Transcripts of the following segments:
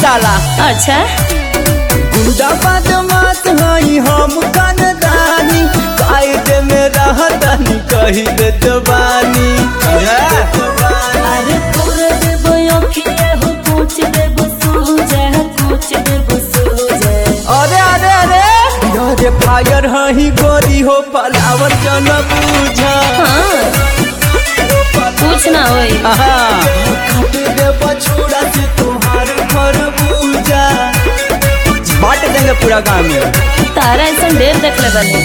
साला अच्छा गुंडा बदमाश हई हम कनदानी कायदे में रहतनी कही दे जवानी अरे तोरे देबो अखिए हो पूछ देबो सूझे पूछ देबो सूझे अरे अरे अरे अरे फायर हई गोरी हो पलावर जन पूजा हाँ पूछ ना होई काट दे बछुड़ा से तुम्हारे घर पूजा बांट देंगे पूरा गांव में तारा ऐसा ढेर देख ले बनी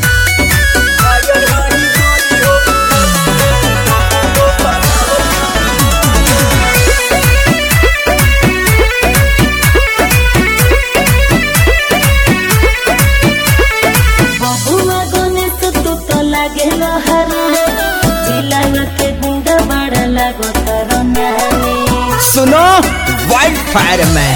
बबुआ गणेश तू तो लागे हरा जिला के गुंडा बड़ा लागो तारा नानी सुनो वाइल्ड फायर में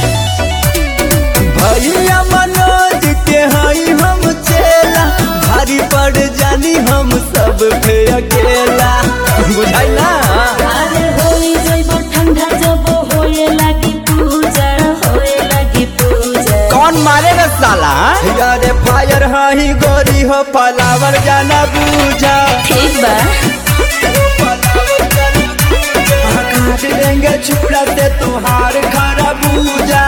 भैया मनोज के हई हम चेला भारी पड़ जानी हम सब पे अकेला बुझाई ना अरे होई जइबो ठंडा जब होए लागी पूजा होए लागी पूजा कौन मारेगा साला अरे फायर हई गोरी हो पलावर जाना बूझा ठीक बा काट देंगे छुड़ा से तुहार खरा बूझा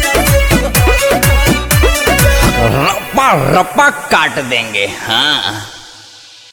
रप्पा रप्पा काट देंगे हाँ